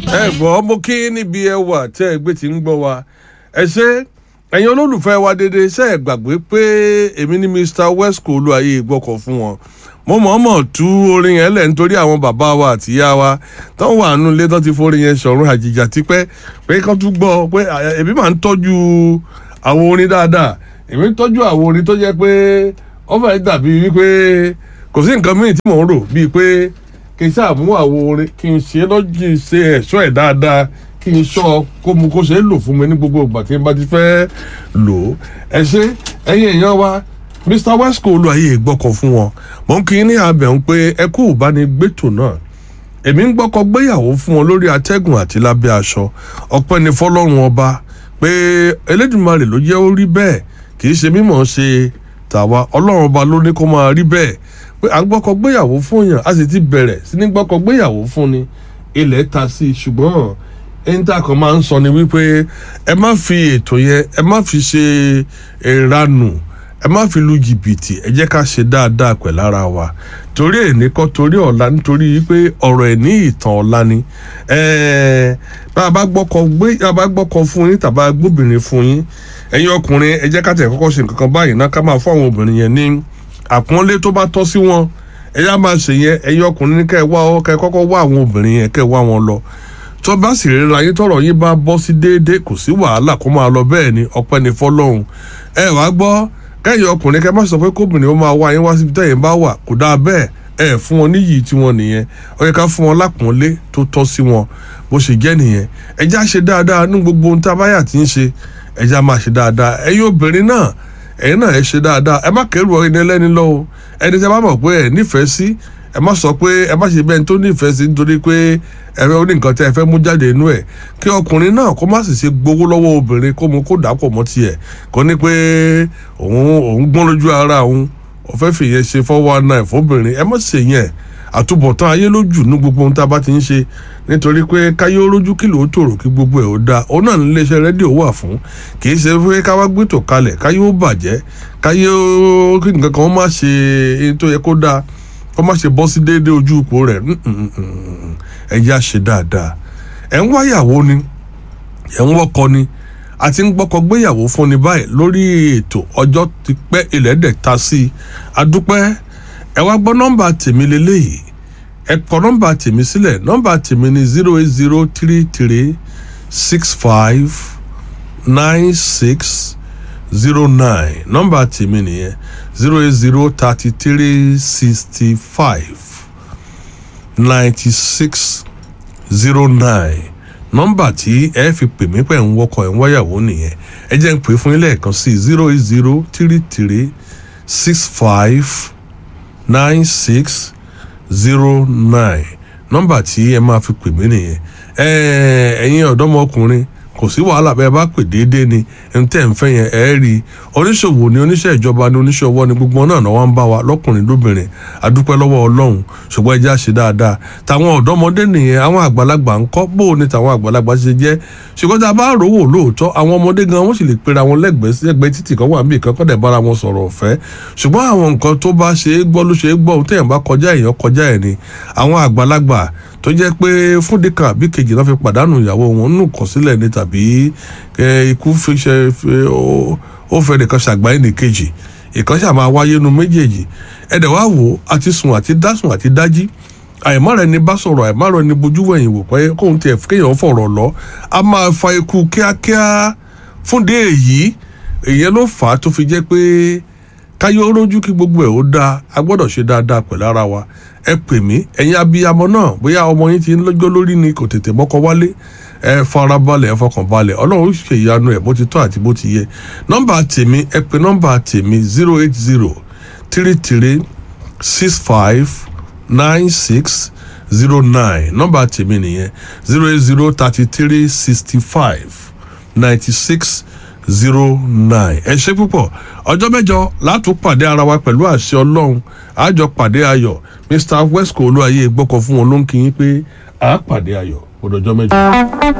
ẹ gbọ́ mo kí níbi ẹ wà tẹ́ ẹ gbé ti ń gbọ́ wa ẹ ṣe ẹ̀yin olólùfẹ́ wa dédé ṣe é gbàgbé pé èmi ní Mr Wesco olúwayé gbọ́kọ̀ fún wọn mo mọ̀ọ́mọ̀ tú orin yẹn lẹ̀ nítorí àwọn bàbá wa àti ìyá wa tó wà nù ilé tó ti forin yẹn sọ̀rùn àjìjà tipẹ́ pé kán tún gbọ́ pé èmi máa ń tọ́jú àwọn orin dáadáa èmi ń tọ́jú àwọn orin tó jẹ́ pé ó fẹ́ dàbí wípé kò sí nǹkan míì tí mò ń rò bíi pé kí n ṣàmú àwọn orin kí n ṣe lọ́jì ṣe ẹ̀ṣọ́ ẹ̀ dáadáa kí n ṣọ́ kó mu kó ṣe é lò fún mi ní gbogbo ìgbà tí n bá ti fẹ́ lò ó ẹ ṣe ẹ̀yin èèyàn wa Mr Wesco olùwàyè gbọ́kọ̀ fún wọn mò ń kí ní abẹ̀ ń pé ẹ kú ìbánigbétò náà èmi ń gbọ́kọ̀ gbéyàwó fún wọn lórí atẹ́gùn àti lábẹ́ aṣọ ọpẹ́ ni fọlọ́run ọba pé Elédùmarè ló jẹ́ ó rí bẹ́ẹ̀ kì í ṣe mímọ̀ ṣe tàwa ọlọ́run ọba ló ní kó máa rí bẹ́ẹ̀ pé à ń gbọ́kọ̀ gbéyàwó fún yàn a sì ti bẹ̀rẹ̀ sí ní gbọ́kọ̀ gbéyàwó fún ni ilẹ̀ ta sí i ṣùgbọ́n ẹni tá a kàn máa ń sọ ni wípé ẹ má fi ètò yẹn ẹ má fi ṣe ìranù ẹ má fi lu jìbìtì ẹ jẹ́ ká ṣe dáadáa pẹ̀lú ara wa torí èní kọ́ torí ọ̀la nítorí pé ọ̀rọ̀ ẹ̀ ní ìtàn ọ̀la ni bá a bá gbọ́kọ̀ gbé a bá gbọ́kọ̀ fún yín tàbá gbóbìnrin fún yín ẹ̀yin ọkùnrin ẹ jẹ́ ká tẹ̀ kọ́kọ́ ṣe nǹkan kan báyìí náà ká máa fún àwọn obìnrin yẹn ní àpọ́nlé tó bá tọ́ sí wọn ẹ yá máa ṣe yẹn ẹ̀yin ọkùnrin ní kẹ́ ẹ wá ọ kẹ́ ẹ kọ́kọ́ wá àwọn obìnrin yẹn kẹ́ ẹ wá wọn lọ tó bá sì ríra yín tọrọ yín bá bọ́ sí déédéé kò sí wàhálà kó máa lọ bẹ́ẹ̀ ni ọpẹ́ ni fọlọ́hún ẹ wá gbọ́ kẹ́yìn ọkùnrin kẹ́ má sọ pé kóbìnrin ó máa wá yín wá síbi tẹ́yìn bá wà kò dáa bẹ́ẹ̀ ẹ fún wọn níyì tí wọn nìyẹn ó yẹ ká fún wọn lápọ́nlé tó tọ́ sí wọn bó ṣe jẹ́ nìyẹn ẹ já ṣe dáadáa ní gbogbo ohun tá a bá yà tí ń ṣe ẹ já máa ṣe dáadáa ẹ̀yin obìnrin náà ẹ̀yin náà ẹ ṣe dáadáa ẹ má kẹ́rù ẹni ẹlẹ́ni lọ́wọ́ ẹni tí a bá mọ̀ pé ẹ nífẹ̀ẹ́ sí ẹ má sọ pé ẹ má ṣe bẹ́ẹ̀ tó nífẹ̀ẹ́ sí nítorí pé ẹ fẹ́ ní nǹkan tí ẹ fẹ́ mú jáde inú ẹ̀ kí ọkùnrin náà kó má sì ṣe gbowó lọ́wọ́ obìnrin kó mu kó dàpọ̀ mọ́ tiẹ̀ kó ní pé òun òun gbọ́n lójú ara òun ó fẹ́ fìyẹn ṣe fọ́wọ́ náà fóbìnrin ẹ má ṣe yẹn àtúbọ̀tán ayé lójú ní gbogbo ohun tá a bá ti ń ṣe nítorí pé káyé rójú kí ló tòrò kí gbogbo ẹ̀ ó dáa òun náà ní iléeṣẹ́ rédíò wà fún kì í ṣe pé ká wá gbétò kalẹ̀ káyé ó bàjẹ́ káyé ó kí nǹkan kan má ṣe èyí tó yẹ kó dáa kó má ṣe bọ́ sí déédéé ojú ipò rẹ̀ ẹ yá ṣe dáadáa ẹ̀ ń wáyàwó ni ẹ̀ ń wọ́kọ ni a ti ń gbọ́kọ gbéyàwó fún ni báyìí lórí ètò ọjọ́ ti pẹ́ ilẹ̀ dẹ̀ ta sí i adúpẹ́ ẹ wá gbọ́ nọ́mbà tèmi lélẹ́yìí ẹ kọ nọ́mbà tèmi sílẹ̀ nọ́mbà tèmi ni zero eight zero three three six five nine six zero nine nọ́mbà tèmi nìyẹn zero eight zero thirty three sixty five ninety six zero nine nọ́mbà tí ẹ fi pè mí pẹ̀ ń wọkọ̀ ẹ̀ ń wáyàwó nìyẹn ẹ jẹ́ ń pè fún yín lẹ́ẹ̀kan sí zero eight zero three three six five nine six zero nine nọ́mbà tí ẹ máa fi pè mí nìyẹn ẹ̀yin ọ̀dọ́mọkùnrin kò sí wàhálà bẹ́ẹ̀ bá pè déédéé ni ẹni tẹ́ ń fẹ́ yẹn ẹ̀ rí i oníṣòwò ni oníṣẹ́ ìjọba ni oníṣẹ́ ọwọ́ ni gbogbo náà náà wá ń bá wa lọ́kùnrin lóbìnrin adúpẹ́ lọ́wọ́ ọlọ́run ṣùgbọ́n ẹja ṣe dáadáa tàwọn ọ̀dọ́mọdé nìyẹn àwọn àgbàlagbà ń kọ́ bó o ní tàwọn àgbàlagbà ṣe jẹ́ ṣùgbọ́n tá a bá rówó lóòótọ́ àwọn ọmọdé gan wọ́n sì lè pera wọn lẹ́gbẹ̀ẹ́ sí ẹgbẹ́ títì kan wà níbi kan kọ́ dẹ̀ bára wọn sọ̀rọ̀ ọ̀fẹ́ ṣùgbọ́n àwọn nǹkan tó bá ṣe é gbọ́ ló ṣe é gbọ́ ohun téèyàn bá kọjá èèyàn kọjá ẹ̀ ni àwọn àgbàlagbà tó jẹ́ pé fúndì kan àbí kejì náà fi pàdánù ìyàwó wọn nù kàn sílẹ̀ ní tàbí ikú fi ṣe ó fẹ́ nìkan ṣàgbáyé ní kejì ìkan ṣáà máa wáyé nu méjèèjì ẹ̀dẹ̀ wá wò àti sùn àti dásùn àti dájí àìmọ́ rẹ̀ ni bá sọ̀rọ̀ àìmọ́ rẹ̀ ni bojú wẹ̀yìn wò pé kóun tiẹ̀ kéèyàn fọ̀rọ̀ lọ a máa fa ikú kíákíá fúndì èyí èyí ló fà á tó fi jẹ́ pé káyọ̀ rójú kí gbogbo ẹ̀ ó dáa a gbọ́dọ̀ ṣe dáadáa pẹ̀lú ara wa ẹ pè mí ẹ̀yin abiyamọ náà bóyá ọmọ yín ti ń lọ́jọ́ lórí ni kò tètè mọ́kọ wálé ẹ farabalẹ̀ ẹ fọkànbalẹ̀ ọlọ́run ṣe ìyanu ẹ̀ bó ti tọ́ àti bó ti yẹ nọ́mbà tèmi ẹ pè nọ́mbà tèmi zero eight zero three three six five nine six zero nine nọ́mbà tèmi nìyẹn zero eight zero thirty three sixty five ninety six zero nine ẹ ṣe púpọ̀ ọjọ́ mẹ́jọ látún pàdé ara wa pẹ̀lú àṣẹ ọlọ́run àjọ pàdé ayọ̀ Mr Wesco olúwayé gbọ́kọ̀ fún wọn ló ń kí yín pé àá pàdé ayọ̀ ọdọjọ́ mẹ́jọ.